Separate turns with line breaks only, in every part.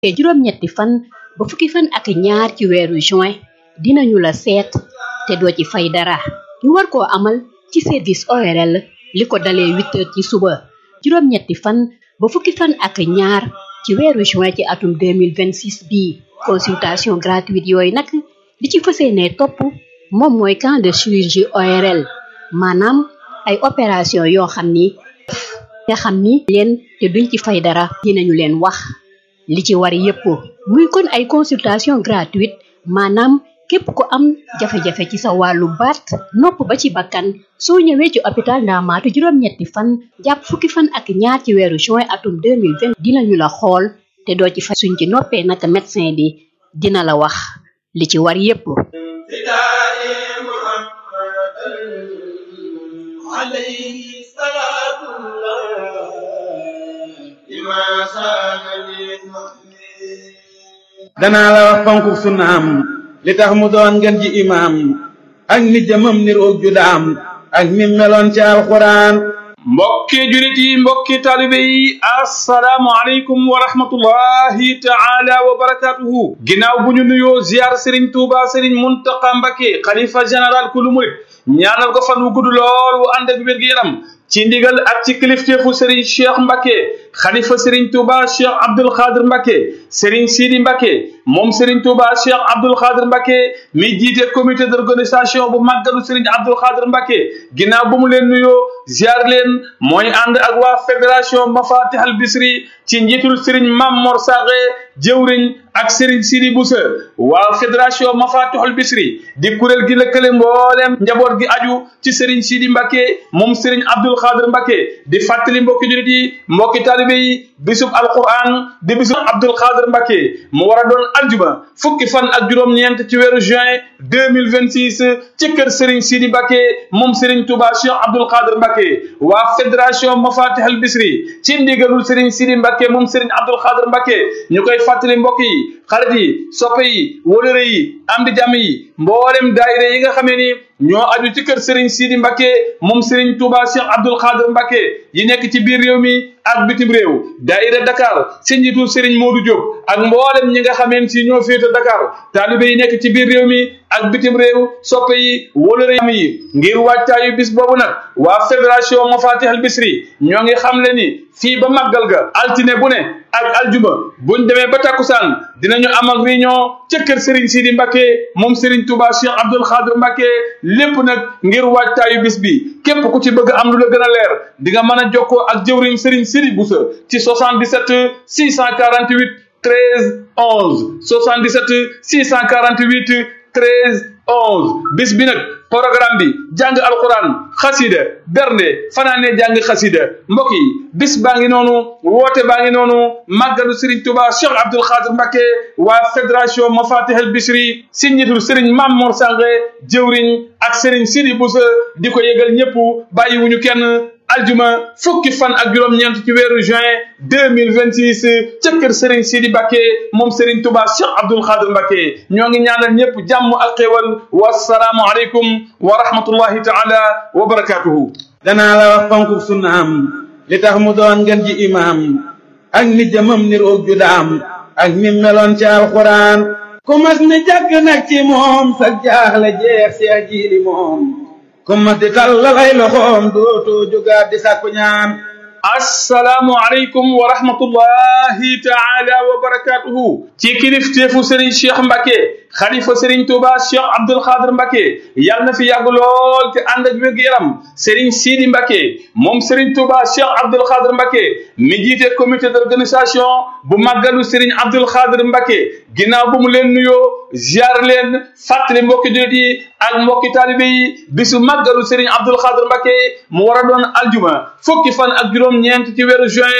te juróom-ñetti fan ba fukki fan ak ñaar ci weeru juin dinañu la seet te doo ci fay dara ñu war koo amal ci service ORL li ko dalee huit heures ci suba juróom-ñetti fan ba fukki fan ak ñaar ci weeru juin ci atum 2026 bii consultation gratuite yooyu nag li ci fas yéenee topp moom mooy camp de chirurgie ORL maanaam ay opération yoo xam ni nga xam ni leen te duñ ci fay dara dinañu leen wax li ci war yépp muy kon ay consultation gratuite maanaam képp ku am jafe-jafe ci sa wàllu baat nopp ba ci bakkan soo ñëwee ci hôpital Ndaamaatu juróom-ñetti fan jàpp fukki fan ak ñaar ci weeru juin atum 2020 dinañu la xool te doo ci fay suñ ci noppee naka médecin bi dina la wax li ci war yépp
عليه صلاة الله لما سان للمؤمن
danaa la wax fonku sunnaam li tax mu doon ngeen ji imaam ak ni jëmam ni roog ju daam ak ni meloon ci alxuraan
mbokki julit yi mbokki taalibe yi assalaamu aleykum wa rahmatullahi taala wa barakatuhu ginnaaw bu ñu nuyoo ziar sëriñ tuuba sëriñ muntaqa mbake xalifa général ku lu murit ñaanal ko fan wu gudd lool wu ànd ak wér-gu-yaram ci ndigal ak ci kilifteefu sëriñ cheikh mbake xalifa sëriñ tuuba cheikh abdul xaadir mbake sëriñ sidi mbake moom sëriñ tuuba cheikh abdul xaadir mbake mi jiite comité d'organisation bu màggalu sëriñ abdul xaadir mbake ginnaaw bu mu leen nuyoo ziar leen mooy ànd ak waa fédération mafatih al bisri ci njiitul sëriñ mam mor saxe jëwriñ ak sëriñ sidi busa waa fédération mafatihul bisri di kuréel gi lëkkale mbooleem njaboot gi aju ci sëriñ sidi mbake moom sëriñ abdul xaadir mbake di fàttali mbokki julit yi mbokki taalibe yi bisub alquran di bisub abdul xaadir mbake mu war a doon aljuma fukki fan ak juróom-ñeent ci weeru juin 2026 ci kër sëriñ sidi mbake moom sëriñ touba cheikh abdul xaadir mbake waa fédération mafatihul bisri ci ndigalul sëriñ sidi mbake moom sëriñ abdul xaadir mbake ñu koy fàttali mbokk yi xarit yi soppe yi wóolëre yi am di jàmm yi mboolem daayira yi nga xamee ni ñoo aju ci kër Serigne Sidi Mbacke moom Serigne Touba Cheikh Abdoul Khadir Mbacke yi nekk ci biir réew mi ak bitim réew daayira Dakar si njiitu Serigne Modou Diop ak mboolem ñi nga xameen si ñoo féete Dakar taalibe yi nekk ci biir réew mi ak bitim réew soppe yi wóolëre yi ngir wàccaayu bis boobu nag waa fédération Mafatih al Bisri ñoo ngi xam le ni fii ba màggal ga altine bu ne ak aljuma buñ demee ba takkusaan dinañu amal réunion ca kër Serigne Sidi Mbacke moom Serigne Touba Cheikh Abdoul Khadir Mbacke lépp nag ngir waajtaayu bis bi képp ku ci bëgg am lu la gën a leer di nga mën a jokkoo ak jëwriñ Serigne Sidi Boussa ci 77 648 13 11 77 648 13 11 bis bi nag programme bi jàng alquran xasida bernde fanaane jàng xasida mbokk yi bis baa ngi noonu woote baa ngi noonu màggalu Serigne Touba Cheikh Abdoul Khadir Mbacke waa fédération Mafatih al Bisri si njiitul Serigne Mame Mor Sange jëwriñ ak Serigne Sidi Boussa di ko yëgal ñëpp bàyyiwuñu kenn aljuma fukki fan ak juróom-ñeent ci weeru juin 2026 ca kër Serigne Sidi Mbacke moom Serigne Touba Cheikh Abdoul Khadir Mbacke ñoo ngi ñaanal ñëpp jàmm ak xéwal wasalaamu aleykum wa rahmatullahi taala wa barakatuhu
danaa la wax fonku sunnaam li tax mu doon ngeen ji imaam ak ni jëmam ni roog ju daam ak ni meloon ci alxuraan ku mas ni jàkk nag ci moom sa jaaxle jeex seex jiili moom ku mas di tallalay loxoom dootoo jógaat di sàkku ñaan
assalaamu aleykum wa rahmatullahi taala wa barakatuhu ci kilifteefu Serigne Cheikh Mbacke xalifa Serigne Touba Cheikh Abdoul Khadir Mbacke yàlla na fi yàgg lool te ànd ak wér-gu-yaram Serigne Sidi Mbacke moom Serigne Touba Cheikh Abdoul Khadir Mbacke mi jiite comité d'organisation bu màggalu Serigne Abdoul Khadir Mbacke ginnaaw bu mu leen nuyoo ziar leen fàttali mbokki jullit yi ak mbokki taalibe yi bisu màggalu Serigne Abdoul Khadir Mbacke mu war a doon aljuma fukki fan ak juróom-ñeent ci weeru juin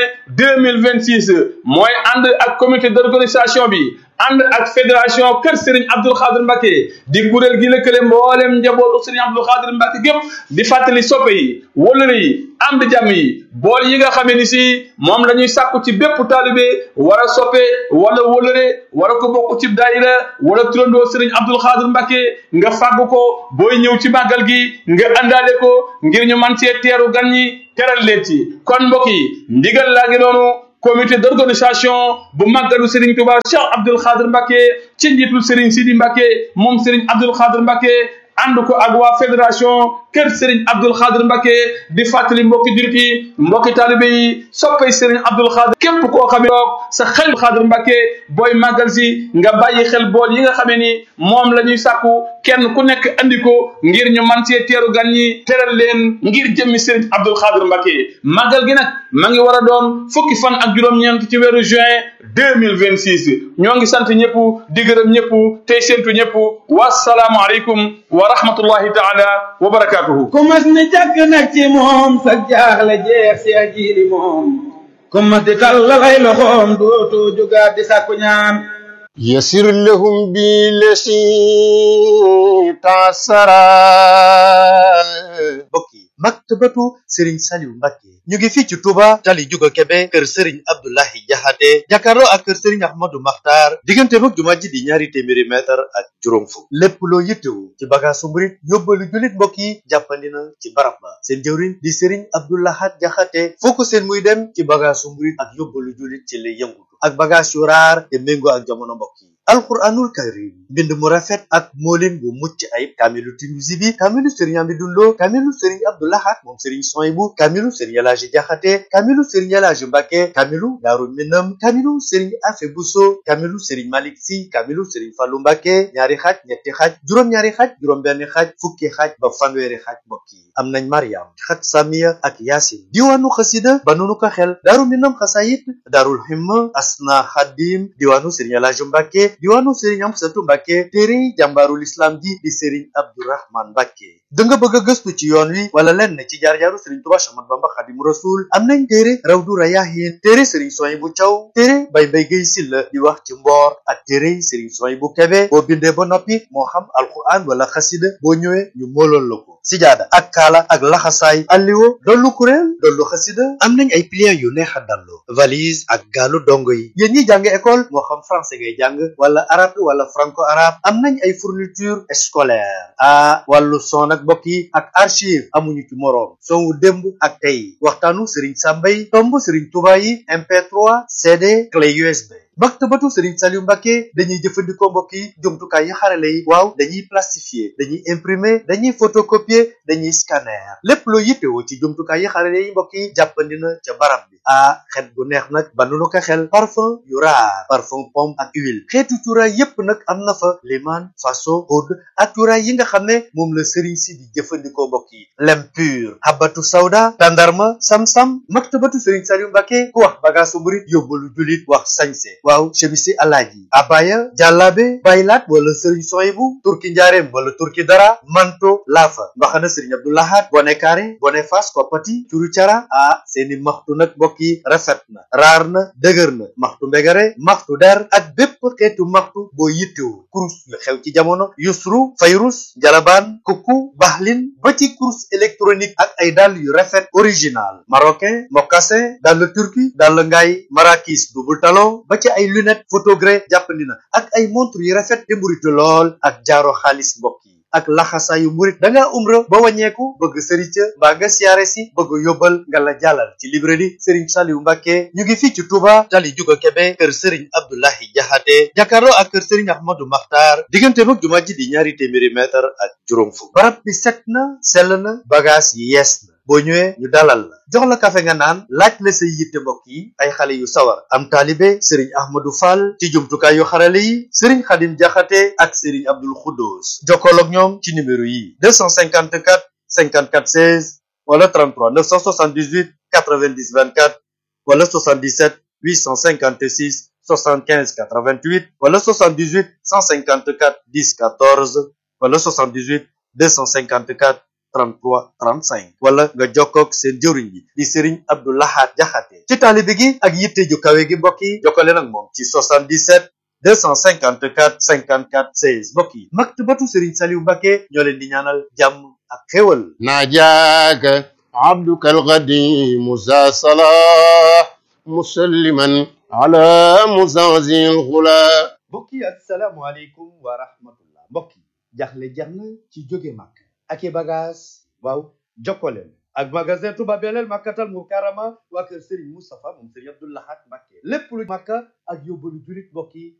2026 mooy ànd ak comité d'organisation bi ànd ak fédération kër Serigne Abdoul Khadir Mbacke di kuréel gi lëkkale mboolem njabootu Serigne Abdoul Khadir Mbacke gépp di fàttali soppe yi wëllëre yi am di jàmm yi bool yi nga xamee ni si moom la ñuy sàkku ci bépp taalibe war a soppe wala wëllëre wala ko bokk ci daayira wala turandoo Serigne Abdoul Khadir Mbacke nga fàgg ko booy ñëw ci màggal gi nga àndaale ko ngir ñu man cee teeru gan ñi teral leen ci kon mbokk yi ndigal laa ngi noonu comité d'organisation bu màggalu Serigne Touba Cheikh Abdoul Khadr Mbacké ci njiitul Serigne Sidi Mbacké moom Serigne Abdoul Khadr Mbacké ànd ko ak waa fédération kër Serigne Abdoul Khadr Mbacké di fàttali mbokki jurit yi mbokki taalibe yi soppay Serigne Abdoul Khadr képp koo xamee toog sa xel Khadr Mbacké booy màggal si nga bàyyi xel bool yi nga xamee ni moom la ñuy sàkku kenn ku nekk andi ko ngir ñu man cee teeru gan ñi teral leen ngir jëmmi Serigne Abdoul Khadr Mbacké màggal gi nag ma ngi war a doon fukki fan ak juróom-ñeent ci weeru juin deux mille vingt six ñoo ngi sant ñëpp di gërëm ñëpp tey séntu ñëpp wasalaamu aleykum wa rahmatullahi taala wa barakatuhu
ku mas ni jàkk nag ci moom sa jaaxle jeex si ajiili moom ku mas di tàllal ay loxoom dootu jugaat di sàkku ñaan
يسر لهم بالذي تعسرا
mbokk yi maktabatu Serigne Saliou Mbacké ñu ngi fii ci Touba tali Juga Kebe kër Serigne Abdoulahi Jaxate jàkkaarloo ak kër Serigne Ahmadou Makhtar diggante mag jumaa ji di ñaari téeméeri mètre ak juróom fukk lépp loo yittewu ci bagaasu murit yóbbalu jullit mbokk yi jàppandi na ci barab ba seen jëwriñ di Serigne Abdoulahat Jaxate foo ko seen muy dem ci bagaasu murit ak yóbbalu jullit ci lay yëngutu ak bagaas yu raar te méngoo ak jamono mbokk yi alquranul karim mbind mu rafet ak moolin bu mucc ayib kaamilu Tinuusi bi kaamilu Serigne Amidou Lo kaamilu Serigne Abdoulahat moom Serigne Soyibu kaamilu Serigne Elaaji Jaxate kaamilu Serigne Elaaji Mbacké kaamilu Daaru Minam kaamilu Serigne Afe Buso kaamilu Serigne Malick Si kaamilu Serigne Fallu Mbacké ñaari xaaj ñetti xaaj juróom-ñaari xaaj juróom-benn xaaj fukki xaaj ba fanweeri xaaj mbokk yi am nañ Mariam xat Samiya ak Yaasin diwaanu xasida ba nunu ko xel Daaru Minam xasayit Daarul Himma Asna Xadim diwaanu Serigne Elaaji Mbacké diwaanu Serigne Amsatu Mbacké téere jàmbaarul islam ji di Serigne Abdourahman Mbacké da nga bëgg a gëstu ci yoon wi wala lenn ci jaar-jaaru Serigne Touba Ahmadu Bamba Xadimu Rasul am nañ téere Rawdu Rayaahin téere Serigne Soyibu Caw téere Bay Mbay Gay Silla di wax ci mboor ak téere Serigne Soyibu Kebe boo bindee ba noppi moo xam alquran wala xasida boo ñëwee ñu mooloon la ko sijaada ak kaala ak laxasaay alliwo dollu kuréel dollu xasida am nañ ay pliants yu neex a dallu valise ak gaalu dongo yi yéen ñi jàng école moo xam français ngay jàng wala arabe wala franco arabe am nañ ay fourniture scolaire ah wàllu son ak mbokk yi ak archive amuñu ci moroom son wu démb ak tey waxtaanu Serigne Samba yi tomb Serigne Touba yi MP3 CD clé USB. maktabatu Serigne Saliou Mbacké dañuy jëfandikoo mbokk yi jumtukaay yi xarale yi waaw dañuy plastifier dañuy imprimer dañuy photocopier dañuy scanner lépp loo yittewoo ci jumtukaay yi xarale yi mbokk yi jàppandi na ca barab bi ah xet bu neex nag ba nu ko xel parfum yu raar parfum pomme ak huile xeetu cuuraay yépp nag am na fa liman faso oud ak cuuraay yi nga xam ne moom la Serigne si di jëfandikoo mbokk yi lem pur habatu sawda tandarma sam-sam maktabatu Serigne Saliou Mbacké ku wax bagaasu murit yóbbalu julit wax sañse waaw chemisi alaaji abaya jàllaabe baylaat wala sëriñ soyibu turki njaareem wala turki dara manto laafa mbaxana sëriñ abdoulahat bone kaare bone fas koppati curu cara ah seeni maxtu nag mbokk yi rafet na raar na dëgër na maxtu mbegare maxtu der ak bépp xeetu maxtu boo yittewu kurus yu xew ci jamono yusru fayrus jalabaan kukku baxlin ba ci kurus électronique ak ay dàll yu rafet original marocain mocassin dàll turki dàll ngaay marakis double talon ba ci ay lunette photogré jàppandi na ak ay montre yu rafet te mburitu lool ak jaaro xaalis mbokk yi ak laxasaayu murit da ngaa umra ba wàññeeku bëgg sëriñ ca mbaa nga siyaare si bëgg yóbbal nga la jàllal ci librairie Serigne Saliou Mbacké ñu ngi fii ci Touba tali Juga Kebe kër Serigne Abdoulahi Jaxate jàkkaarloo ak kër Serigne Ahmadou Makhtar diggante mag jumaa ji di ñaari téeméeri mètre ak juróom fukk barab bi set na sell na bagage yi yees na boo ñëwee ñu dalal la jox la kafe nga naan laaj la say yitte mbokk yi ay xale yu sawar am taalibe Serigne Ahmadou Fall ci jumtukaay yu xarale yi Serigne Khadim Jaxate ak Serigne Abdoul Khoudous jokkool ak ñoom ci numéro yi 254 54 16 wala 33 978 90 24 wala 77 856 75 88 wala 78 154 10 14 wala 78 254 33 35 wala nga jokkoog seen jëwriñ bi di Serigne Abdou Lahad Jaxate ci taalibe gi ak yitte ju kawe gi mbokk yi jokkale nag moom ci 77 254 54 16 mbokk yi maktabatu Serigne Saliou Mbacké ñoo leen di ñaanal jàmm ak xéwal
ناجاك عبدك القديم ذا صلاح مسلما على مزازي الغلا
mbokk yi asalaamualeykum wa rahmatullah mbokk yi jaxle jeex na ci jóge màkk ak i bagage waaw jokkoleen ak magasin Touba Belel Makkatal Mukarrama waa kër Serigne Moustapha moom Serigne Abdou Lahad Mbacké lépp lu Makka ak yóbbalu julit mbokk yi